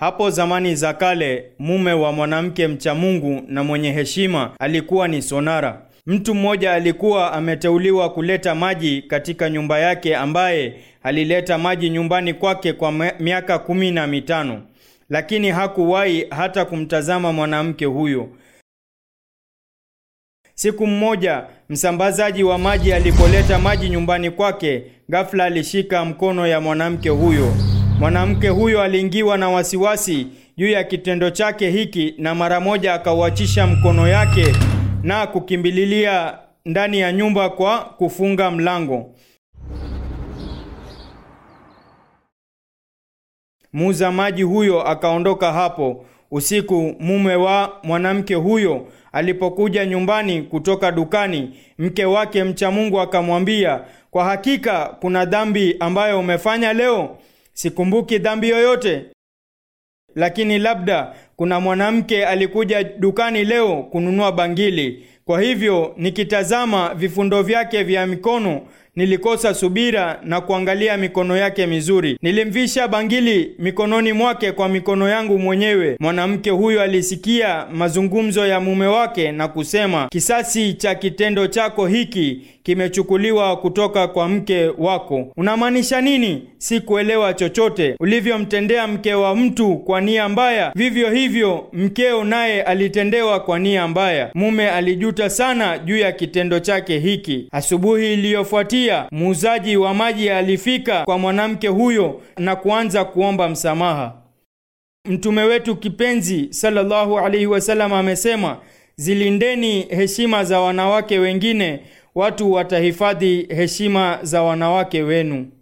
Hapo zamani za kale, mume wa mwanamke mcha Mungu na mwenye heshima alikuwa ni sonara. Mtu mmoja alikuwa ameteuliwa kuleta maji katika nyumba yake, ambaye alileta maji nyumbani kwake kwa miaka kumi na mitano, lakini hakuwahi hata kumtazama mwanamke huyo. Siku mmoja msambazaji wa maji alipoleta maji nyumbani kwake, ghafla alishika mkono ya mwanamke huyo. Mwanamke huyo aliingiwa na wasiwasi juu ya kitendo chake hiki, na mara moja akauachisha mkono yake na kukimbililia ndani ya nyumba kwa kufunga mlango. Muuza maji huyo akaondoka hapo. Usiku mume wa mwanamke huyo alipokuja nyumbani kutoka dukani, mke wake mcha Mungu akamwambia, kwa hakika kuna dhambi ambayo umefanya leo. Sikumbuki dhambi yoyote, lakini labda kuna mwanamke alikuja dukani leo kununua bangili. Kwa hivyo nikitazama vifundo vyake vya mikono nilikosa subira na kuangalia mikono yake mizuri. Nilimvisha bangili mikononi mwake kwa mikono yangu mwenyewe. Mwanamke huyo alisikia mazungumzo ya mume wake na kusema, kisasi cha kitendo chako hiki kimechukuliwa kutoka kwa mke wako. Unamaanisha nini? Sikuelewa chochote. Ulivyomtendea mke wa mtu kwa nia mbaya, vivyo hivyo mkeo naye alitendewa kwa nia mbaya. Mume alijuta sana juu ya kitendo chake hiki. Asubuhi iliyofuatia, muuzaji wa maji alifika kwa mwanamke huyo na kuanza kuomba msamaha. Mtume wetu kipenzi sallallahu alaihi wasallam amesema, zilindeni heshima za wanawake wengine, watu watahifadhi heshima za wanawake wenu.